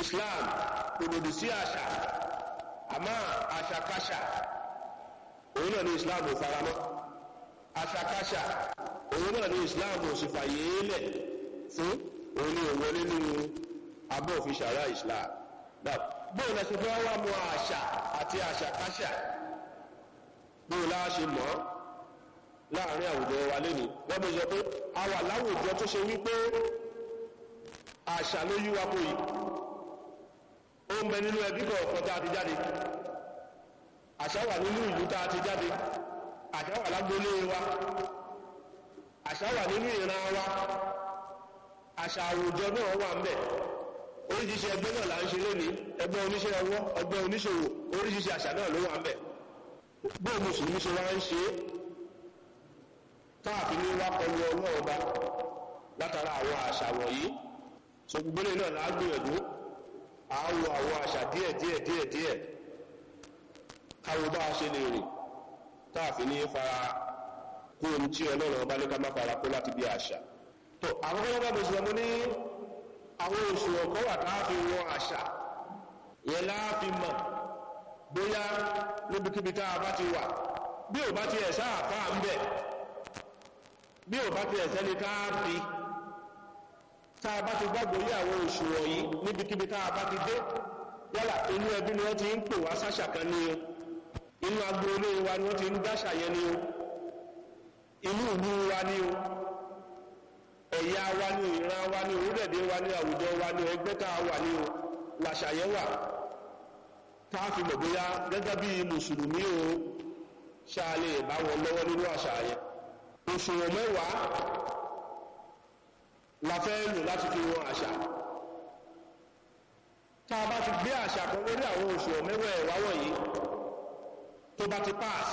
islam kò lòdì sí àṣà àmọ́ àṣàkáṣà òun náà ní islam ò faramọ́ àṣàkáṣà òun náà ní islam ò sì fàyè lẹ̀ fún òun ní òun wọlé nínú abọ́ òfin ṣàrá islam bóun lẹ ṣe fẹ́ wá mọ àṣà àti àṣàkáṣà bóun láà ṣe mọ́ láàrin àwùjọ wa lẹ́nu wọ́n bí sọ pé a wà láwùjọ tó ṣe wípé àṣà ló yí wa kó yìí ó ń bẹ nínú ẹbí kọ̀ọ̀kan tá a ti jáde àṣà wà nínú ìlú tá a ti jáde àṣà wà lágbólé wa àṣà wà nínú ìran wa àṣà àwùjọ náà wà ń bẹ oríṣiríṣi ẹgbẹ́ náà là ń ṣe lónìí ẹgbẹ́ oníṣẹ́ ọwọ́ ẹgbẹ́ oníṣòwò oríṣiríṣi àṣà náà ló wà ń bẹ bó mùsùlùmí ṣe wá ń ṣe táàfin ní wá kọlu ọlọ́ọ̀ba látara àwọn àṣà wọ̀nyí so gbogbo náà lágbìyànjú àáwọ àwọn àṣà díẹ̀ díẹ̀ díẹ̀ díẹ̀ káwọ bá a ṣe lè rìn táàfin ní fara kó ohun tí ọlọ́run ọba ní ká má fara kó láti bí àṣà tó àkọ́kọ́ lọ́gbà bó ṣe ní àwọn oṣù ọ̀kọ́ wà táàfin wọn àṣà yẹn láàfin mọ̀ bóyá níbikíbi tá a bá ti wà bí ò bá ti ẹ̀ sáà fáà ń bẹ̀ bí ò bá ti ẹ̀ sẹ́ni káàfi tá a bá ti gbàgbọ́ yí àwọn oṣù wọ̀nyí níbikíbi tá a bá ti dé yálà inú ẹbí ni wọ́n ti ń pè wá sáṣà kan ní o inú agboolé wa ni wọ́n ti ń dáṣà yẹn ní o inú ìlú wa ní o ẹ̀yà wa ní ìran wa ní orílẹ̀-èdè wa ní àwùjọ wa ní ẹgbẹ́ tá a wà ní o làṣà yẹn wà tá a fi mọ̀ bóyá gẹ́gẹ́ bí mùsùlùmí o ṣáà lè bá wọn lọ́wọ́ nínú àṣà yẹn òṣùwọ̀n mẹ́wàá la fẹ́ lò láti fi wọn àṣà tá a bá ti gbé àṣà kan lórí àwọn òṣùwọ̀n mẹ́wàá ẹ̀wá wọ̀nyí tó bá ti pass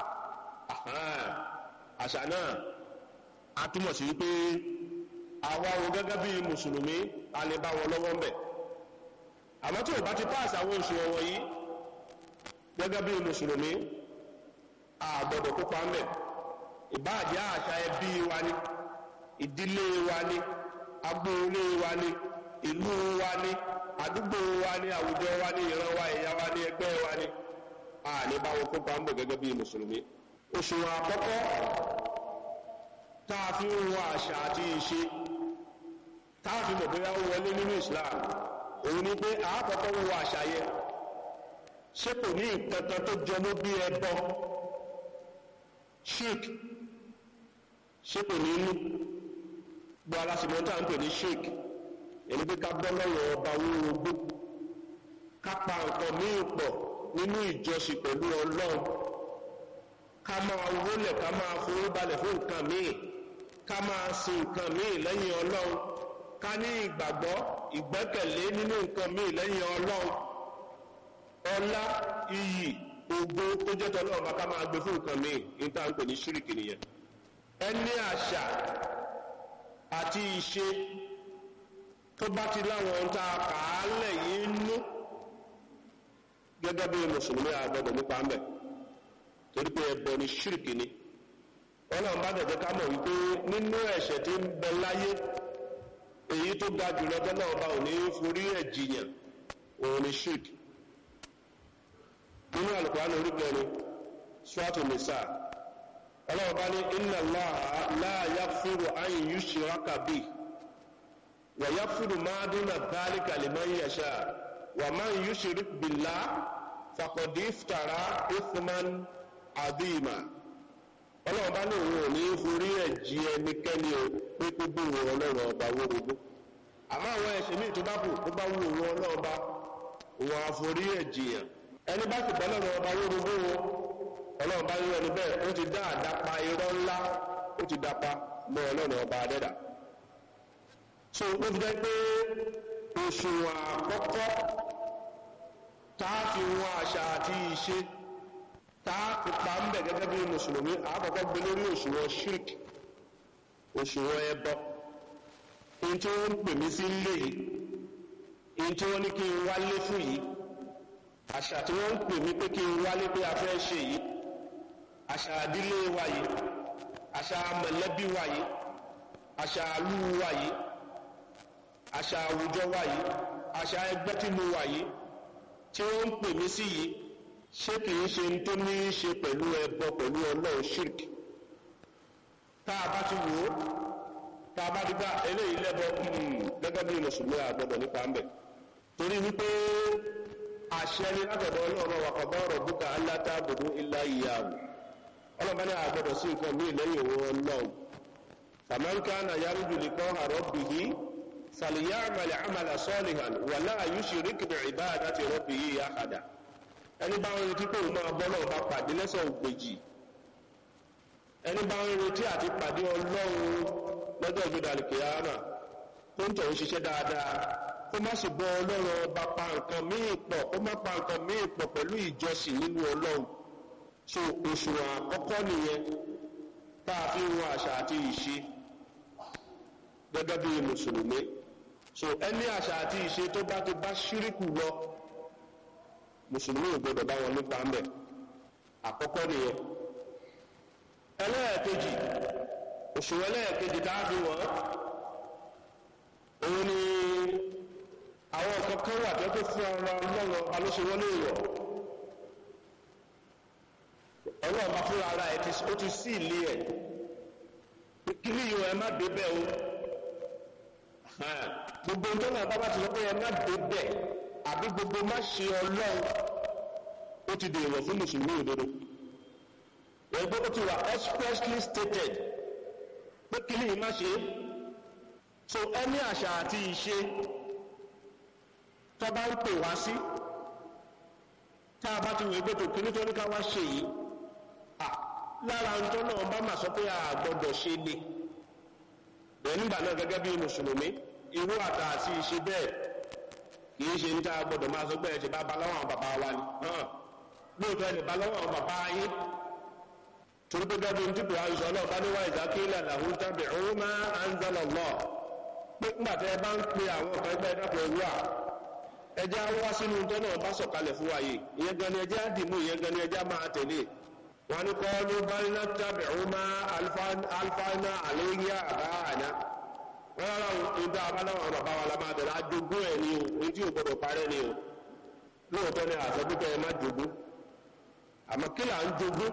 àṣà náà a túmọ̀ sí wípé àwa wo gẹ́gẹ́ bí mùsùlùmí a lè bá wọn lọ́wọ́ ń bẹ̀ àmọ́ tí ò bá ti pass àwọn òṣùwọ̀n wọ̀nyí gẹ́gẹ́ bí mùsùlùmí a gbọ́dọ̀ kópa ń bẹ̀ ìbáàjẹ́ àṣà ẹbí wa ni ìdílé wa ni agbóolé wa ni ìlú wa ni àdúgbò wa ni àwùjọ wa ni ìran wa ẹ̀yà wa ni ẹgbẹ́ wa ni a ní bá wọn kópa ń bọ̀ gẹ́gẹ́ bí mùsùlùmí òṣùwọ̀n àkọ́kọ́ tá a fi ń wọ àṣà àti ìṣe tá a fi mọ̀ bóyá ó wọlé nínú Islam òun ni pé àákọ́kọ́ wọ àṣà yẹn ṣé kò ní nǹkan kan tó jọmọ́ bí ẹbọ sheik ṣé kò ní inú gbọ́ alásìmọ́ tá à ń pè ní sheik èyí pé ká bọ́ lọ́wọ́ ọba wúrogbó ká pa nǹkan míì pọ̀ nínú ìjọsìn pẹ̀lú ọlọ́run ká máa wólẹ̀ ká máa forí balẹ̀ fún nǹkan míì ká máa sin nǹkan míì lẹ́yìn ọlọ́run ká ní ìgbàgbọ́ ìgbẹ́kẹ̀lé nínú nǹkan míì lẹ́yìn ọlọ́run ọlá iyì ògo tó jẹ́ tọ́lọ́ ọba ká máa gbé fún nǹkan míì ní tá à ń pè ní ṣíríkì nìyẹn ẹni àṣà àti ìṣe tó bá ti láwọn ohun tá a kà á lẹ̀ yìí nú gẹ́gẹ́ bí mùsùlùmí àgbọ̀dọ̀ nípa ń bẹ̀ torí pé ẹbọ ni ṣíríkì ni ọlọ́run bá dẹ̀jẹ́ ká mọ̀ wípé nínú ẹ̀ṣẹ̀ tí ń bẹ láyé èyí tó ga jùlọ tọ́lọ́ ọba ò ní forí ẹ̀ jìyàn òun ni ṣíríkì nínú Al-Qur'an orí kẹrin Suratu Nisa ọlọ́run bá ní inna Allaha la yaghfiru an yushraka bihi wa yaghfiru ma duna dhalika liman yasha wa man yushrik billah faqad iftara ithman adima ọlọ́run bá ní òun ò ní forí ẹ̀ jí ẹnikẹ́ni o pé kó bí òun ọlọ́run ọba wórogbó àmọ́ àwọn ẹ̀ṣẹ̀ míì tó bá kù tó bá wù òun ọlọ́run ọba òun àforí ẹ̀ jìyàn ẹni bá sì bọ́ lọ́rùn ọba wórogbó wo ọlọ́run bá yọ ẹni bẹ́ẹ̀ ó ti dá àdápa irọ́ ńlá ó ti dápa mọ́ ọlọ́run ọba adẹ́dà so ó fi jẹ́ pé òṣùwọ̀n àkọ́kọ́ tá a fi wọn àṣà àti ìṣe tá a fi pa ń bẹ̀ gẹ́gẹ́ bí mùsùlùmí àkọ́kọ́ gbé lórí òṣùwọ̀n shirk òṣùwọ̀n ẹbọ ohun tí wọ́n ń pè mí sí ilé yìí ohun tí wọ́n ní kí n wálé fún yìí àṣà tí wọ́n ń pè mí pé kí n wálé pé a fẹ́ ṣe yìí àṣà àdílé wa yìí àṣà mọ̀lẹ́bí wa yìí àṣà àlú wa yìí àṣà àwùjọ wa yìí àṣà ẹgbẹ́ tí mo wà yìí tí wọ́n ń pè mí sí yìí ṣé kìí ṣe tó ní í ṣe pẹ̀lú ẹbọ pẹ̀lú ọlọ́run shirk tá a bá ti wò ó tá a bá ti gbá eléyìí lẹ́bọ gẹ́gẹ́ bí mùsùlùmí àgbọ̀dọ̀ nípa ń bẹ̀ torí wípé àṣẹ ni látọ̀dọ̀ ọlọ́run wà kọ̀bọ́ ọ̀rọ̀ búkà aláta àbùdó ilá ìyàwó ọlọ́run bá ní àgbọ̀dọ̀ sí nǹkan mí lẹ́yìn òun ọlọ́run fàmáńkà náà yárújù lè kọ́ àrọ́ bìyí فليعمل عملا صالحا ولا يشرك بعبادة ربه أحدا ẹni bá ń retí pé òun máa bọ́ náà bá pàdé lẹ́sẹ̀ ògbèjì ẹni bá ń retí àti pàdé ọlọ́run lọ́jọ́ ìgbéda kìíyàmà tó ń tọ̀ ń ṣiṣẹ́ dáadáa kó má sì bọ́ ọlọ́run ọba pa nǹkan míì pọ̀ kó má pa nǹkan míì pọ̀ pẹ̀lú ìjọsìn nínú ọlọ́run so òṣùwọ̀n àkọ́kọ́ nìyẹn tá a fi ń wọn àṣà àti ìṣe gẹ́gẹ́ bí mùsùlùmí so ẹni àṣà àti ìṣe tó bá ti bá ṣíríkù lọ mùsùlùmí ò gbọdọ̀ bá wọn nípa ń bẹ̀ àkọ́kọ́ nìyẹn ẹlẹ́ẹ̀kejì òṣùwọ̀n ẹlẹ́ẹ̀kejì tá a fi wọ́n òun ni àwọn nǹkan kan wà tó tó fún ara lọ́wọ́ alóṣèwọlé ìwọ̀ ọlọ́run bá fúnra ara ẹ̀ ó ti sí ilé ẹ̀ kí ni ìwọ̀ ẹ má dé bẹ́ẹ̀ o gbogbo tó náà bá bá ti sọ pé ẹ má dé bẹ́ẹ̀ àbí gbogbo má ṣe ọlọ́run ó ti dèrò fún mùsùlùmí òdodo ẹgbẹ́ ó ti wà expressly stated pé kí ni má ṣe so ẹni àṣà àti ìṣe tó bá ń pè wá sí tá a bá ti wọ ẹgbẹ́ tó kí nítorí ká wá ṣe yìí lára ń tọ́ náà bá mà sọ pé a gbọ́dọ̀ ṣe ni bẹ́ẹ̀ nígbà náà gẹ́gẹ́ bí mùsùlùmí irú àtà àti ìṣe bẹ́ẹ̀ kìí ṣe ń tá a gbọ́dọ̀ máa sọ pé ẹ̀ ṣe bá balọ́wọ́ àwọn bàbá wa ni lóòótọ́ ẹni balọ́wọ́ àwọn bàbá yín torí pé gẹ́gẹ́ bí tí kò àìsàn náà bá níwá ìjà kí ilẹ̀ làwọn tàbí òun máa ń zọlọ lọ pé nígbà tí ẹ bá ń pe àwọn ọ̀kan ẹgbẹ́ ìdàpọ̀ ìlú à ẹjẹ́ á wá sínú tó náà bá sọ̀kalẹ̀ fún wa yìí ìyẹn gan ni ẹjẹ́ á dìmú ìyẹn gan ni ẹjẹ́ á máa tẹ̀lé wọn ni kọ́ ló bá ní tàbí òun máa alifáná àléyé àbá àná wọn rárá ìdá abáláwọn bàbá wa la máa bẹ̀rẹ̀ ajogún ẹ̀ ni o ní tí ò gbọdọ̀ parẹ́ ni o lóòótọ́ ni àsọdúkẹ́ ẹ má jogún àmọ́ kí là ń jogún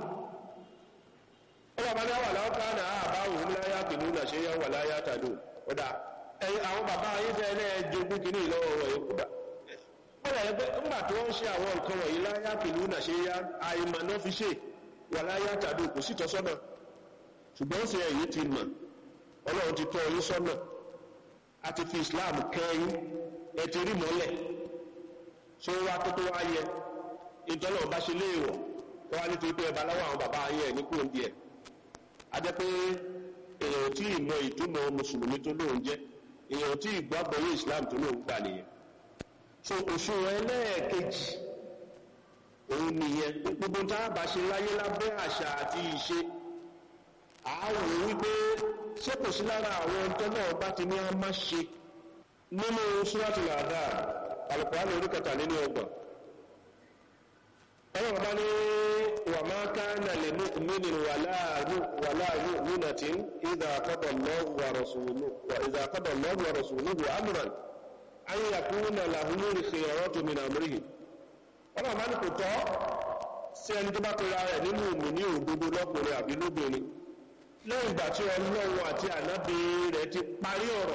ó bàbá ní àwàlá ọ̀ká náà àbá òun láyá kìnnú náà ṣe yá wà láyá tàdó ọ̀dà ẹ̀yìn àwọn bàbá ayé fẹ́ ẹ̀ jogún kìíní ìlọ́wọ́ wọ̀ yìí kúdà wọ́n yẹ pé ńgbà tí wọ́n ń ṣe àwọn nǹkan wọ̀nyí láyá kìnnú náà ṣe yá àìmọ̀ náà fi ṣe wà láyá tàdó kò sí tọ́sọ́nà ṣùgbọ́n ṣe ẹ̀yìn ti mọ̀ ọlọ́run ti tọ́ yín sọ́nà a ti fi Islam kẹ́yìn ẹ ti rí mọ́lẹ̀ ṣé wá tó tó wá yẹ ìtọ́nà ọba ṣe léèwọ̀ wọ́n á nítorí pé ẹ bá láwọn àwọn bàbá ayé ẹ̀ ní kúrò díẹ̀ ajẹ́ pé èèyàn tí ìmọ̀ ìtumọ̀ mùsùlùmí tó lóun jẹ́ èèyàn tí ìgbàgbọ́ yé islam tó lóun gbà nìyẹn so òṣùwọ̀n ẹlẹ́ẹ̀kejì òun nìyẹn gbogbo tá a bá ṣe láyé lábẹ́ àṣà àti ìṣe àáwò wípé ṣé kò sí lára àwọn tó náà bá ti ní a má ṣe nínú suratul A'dad Al-Qur'an orí kẹtàléní ọgbọ̀n ọlọ́run bá ní wà máa ká nà lè mú mímí wàlá múnatí ìdá àkọ́dọ̀ lọ́wọ́ rasuluhu amúran an yà kú nà làhúnú rí fi ọ̀rọ̀ tó mi nà múrí ọlọ́run bá ní kò tọ́ sí ẹni tó bá pera rẹ̀ nínú ìmú ní òdodo lọ́kùnrin àbí lóbìnrin lẹ́yìn ìgbà tí ọlọ́run àti ànábì rẹ̀ ti parí ọ̀rọ̀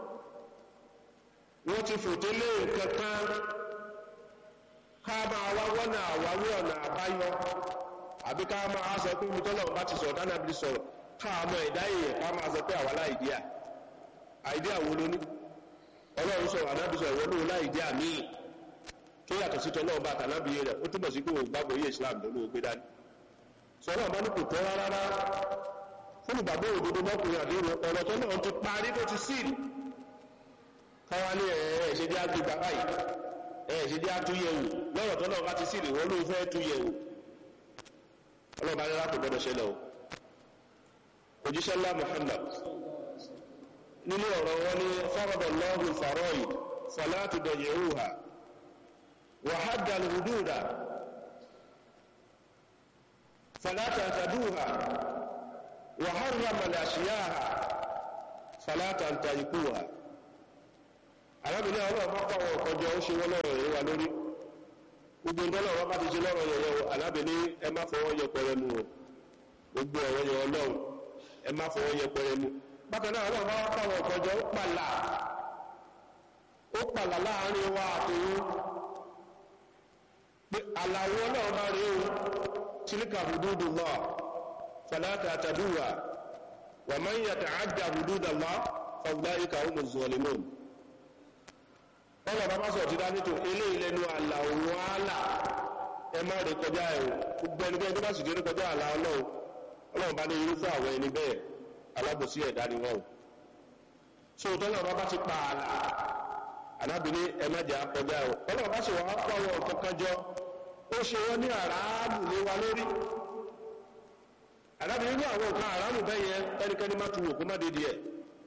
wọ́n ti fòtélé nǹkan kan ká máa wá wọ́nà àwáwí ọ̀nà àbáyọ àbí ká máa sọ pé mutọ́lọ̀ bá ti sọ̀rọ̀ dáná bí sọ̀rọ̀ ká mọ ẹ̀dá èèyàn ká máa sọ pé àwa láìdíà àìdíà wo ló ní ọlọ́run sọ̀rọ̀ ànábì sọ̀rọ̀ ìwọ́n lóun láìdíà míì tó yàtọ̀ sí tọ́lọ́ bá tànábì rẹ̀ ó túbọ̀ sí pé òun gbàgbọ́ yé Islam tó lóun gbé dání sọ̀rọ̀ bá ní kò tọ́ rárá fún ìgbàgbọ́ òdodo mọ́kùnrin àdéhùn ọ̀rọ̀ tó náà ti parí tó ti síìlì káwá ní ẹ̀ẹ́ ṣe dé àgbègbè báyìí ẹ̀ ṣe dé àtúnyẹ̀wò lọ́rọ̀ tó náà bá ti síìlì wọ́n ló fẹ́ túnyẹ̀wò ọlọ́ba ní lápò gbọ́dọ̀ ṣẹlẹ̀ o òjíṣẹ́ ńlá Muhammad nínú ọ̀rọ̀ wọn ní farada Allahu al-fara'id fala tudayyi'uha wa hadda al-hududa fala ta'taduha wa harrama al-ashya'a fala tantahikuha arábìnrin ọlọ́run bá pàwọn ọ̀kọjọ ó ṣe wọ́n lọ́rọ̀ yẹn wa lórí gbogbo ìdọ́lọ̀ wọn bá ti ṣe lọ́rọ̀ yẹn yẹn alábìnrin ẹ má fọwọ́ yẹpẹrẹ mu o gbogbo ọ̀rọ̀ yẹn ọlọ́run ẹ má fọwọ́ yẹpẹrẹ mu bákan náà ọlọ́run bá pàwọn ọ̀kọjọ ó pàlà ó pàlà láàrin wa àtòun pé àlàwọ̀ ọlọ́run bá rí o tilka hududullah fala ta'taduha wa man yata'adda hududallah fa ulaika humuz zalimun ọlọ́ bàbá sọ̀rọ̀ ti dá nítò ilé ìlẹ́nu àlà òun àlà ẹ má rí kọjá ẹ̀ gbogbo ẹni bẹ́ẹ̀ tó bá sì dé kọjá àlà ọlọ́run ọlọ́run bá ní irúfẹ́ àwọn ẹni bẹ́ẹ̀ alábòsí ẹ̀dá ni wọ́n o so tọ́lọ́ bàbá ti pa àlà anábìíní ẹ má jà kọjá ẹ̀ ọlọ́run bá sì wà á pọ̀ wọn kankan jọ ó ṣe wọ́n ní àràámù lé wa lórí anábìíní ní àwọn nǹkan àràámù bẹ́ẹ̀ yẹn ẹnikẹ́ni má tu wò kó má dédé ẹ̀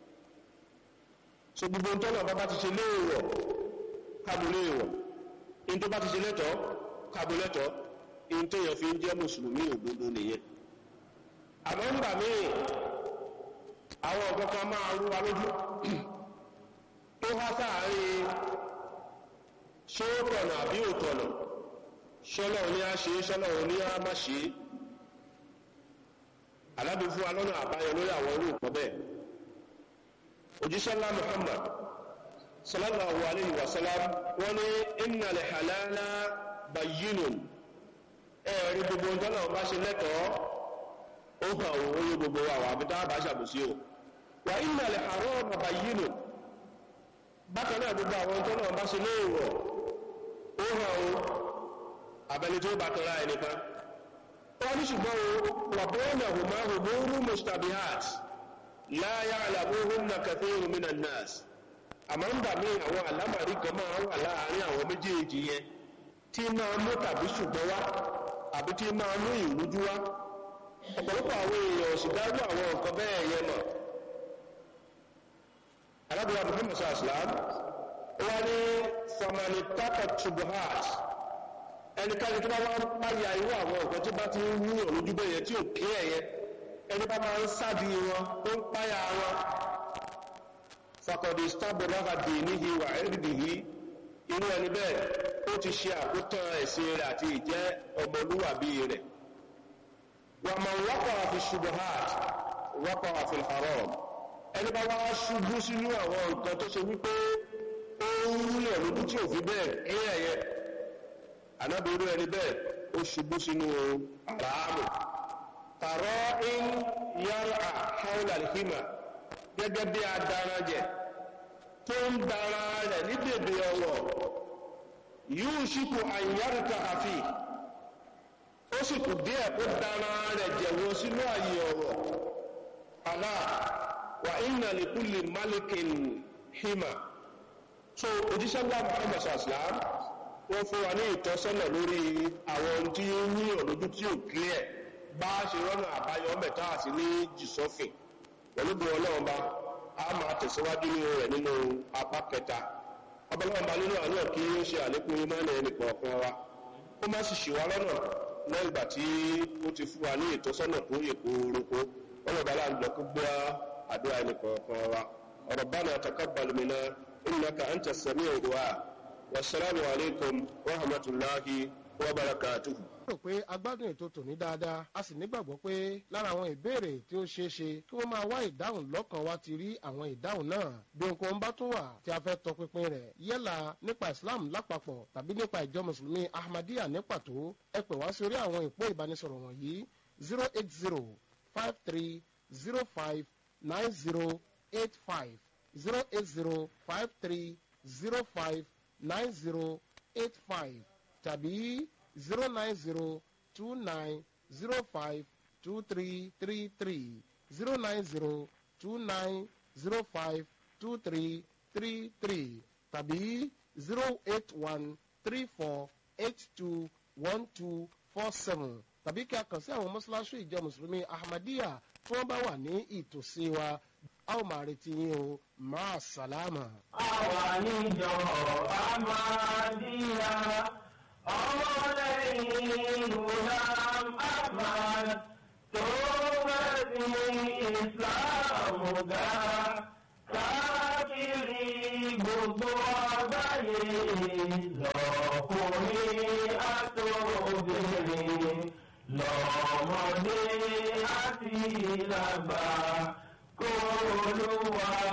so gbogbo tọ́lọ́ bàbá ti ṣe léèwọ̀ kábulé ìwọ̀ in tó bá ti ṣe lẹ́tọ̀ọ́ kábulẹ́tọ̀ọ́ in tó yẹ fi ń jẹ́ mùsùlùmí òdodo nìyẹn àmọ́ ń bà míì àwọn ọ̀gọ́ kan máa rú wa lójú tó há sáàárín ṣé ó tọ̀nà àbí ò tọ̀nà ṣọ́lọ̀ ní a ṣe ṣọ́lọ̀ ní a má ṣe alábi fún wa lọ́nà àbáyọ lórí àwọn irú nǹkan bẹ́ẹ̀ òjíṣẹ́ ńlá Muhammad sallallahu alayhi wa sallam wọ́n ní inna lè halala bayyinun ẹ̀rí gbogbo ọjọ́ náà bá ṣe lẹ́tọ̀ọ́ ó hàn òun oyé gbogbo àwọn àbúdá bá ṣàbòsí o wà inna lè harama bayyinun bákan náà gbogbo àwọn ọjọ́ náà bá ṣe léèwọ̀ ó hàn òun abẹni tó bá tọ́ra ẹnìkan wọ́n ní ṣùgbọ́n o wà bọ́ọ̀nà hùmá hùmúrú mustabihat la ya'lamuhunna kathirun minan nas àmọ́ ń bà mí àwọn àlámàrí kan máa wà láàárín àwọn méjèèjì yẹn tí máa mú tàbí ṣùgbọ́n wá àbí tí máa mú ìrújú wá ọ̀pọ̀lọpọ̀ àwọn èèyàn sì dájú àwọn nǹkan bẹ́ẹ̀ yẹn mọ̀ alábìyà muhammad sallam wọ́n ní famani taka tubuhat ẹnikẹ́ni tó bá wá ń páyà irú àwọn nǹkan tí bá ti ń wú ìrújú bẹ́ẹ̀ yẹn tí ò kí ẹ̀yẹ ẹni bá máa ń sádi wọn tó ń páyà wọn fakọ̀dé stábọ̀lára dì níhi wà ẹ́rìdìhí inú ẹni bẹ́ẹ̀ ó ti ṣe àkótán ẹ̀sìn rẹ̀ àti ìjẹ́ ọmọlúwàbí rẹ̀ wà mọ̀ wọ́pọ̀ àfi ṣubuhat wọ́pọ̀ àfi haram ẹni bá wá ṣubú sínú àwọn nǹkan tó ṣe wípé ó ń rúlẹ̀ lójú tí ò fi bẹ́ẹ̀ kí ẹ̀yẹ anábìrú ẹni bẹ́ẹ̀ ó ṣubú sínú àràámù tààrọ́ in yára haúlà hímà gẹ́gẹ́ bí adarajẹ̀ tó ń dara rẹ̀ ní bèbè ọwọ̀ yóò ṣíkò àyàrùkà àfi ó sì kù díẹ̀ kó dara rẹ̀ jẹ̀wọ́ sínú àyè ọ̀wọ̀ àlá wà inna li kulli malikin hima so òjíṣẹ́ ńlá Muhammad sallam wọ́n fún wa ní ìtọ́sọ́nà lórí àwọn ohun tí ó ní ọ̀lójú tí ò clear bá ṣe rọ́nà àbáyọ mẹ́ta àti ní jìsọ́fìn pẹ̀lú bí ọlọ́run bá a máa tẹ̀síwájú nínú rẹ̀ nínú apá kẹta ọbọ̀lọ́run bá nínú àná kí ó ṣe àlékún ìmọ̀lẹ̀ ẹnì kọ̀ọ̀kan wa ó má sì ṣì wá lọ́nà lẹ́yìn ìgbà tí ó ti fún wa ní ìtọ́sọ́nà tó yẹ kórókó ọlọ́ba láàjọ kó gbọ́ àdúrà ẹnì kọ̀ọ̀kan wa rabbana taqabbal minna innaka anta as-sami'ud du'a wassalamu alaikum wa rahmatullahi wa barakatuhu rò pé agbádùn ètò tòní dáadáa a sì nígbàgbọ́ pé lára àwọn ìbéèrè tí ó ṣeé ṣe kí wọ́n máa wá ìdáhùn lọ́kàn wa ti rí àwọn ìdáhùn náà bí ohunkóhun bá tún wà tí a fẹ́ tọpinpin rẹ̀ yálà nípa Islam lápapọ̀ tàbí nípa ìjọ mùsùlùmí Ahmadiyya ní pàtó ẹ pè wá sórí àwọn ìpó ìbánisọ̀rọ̀ wọ̀nyí zero eight zero five three zero five nine zero eight five zero eight zero five three zero five nine zero eight five tàbí zero nine zero two nine zero five two three three three zero nine zero two nine zero five two three three three tàbí zero eight one three four eight two one two four seven tàbí kí a kàn sí àwọn mọ́ṣáláṣí ìjọ mùsùlùmí ahmadiyya tí wọ́n bá wà ní ìtòsí wa a ó máa retí yín o máa sàlámà. àwa níjọ ahmadiyya ọmọlẹ́yìn Gulam Ahmad tó mẹ́sìn Islam ga káàkiri gbogbo lọ́kùnrin àtòbìnrin lọ́mọdé àti lágbà kó olúwa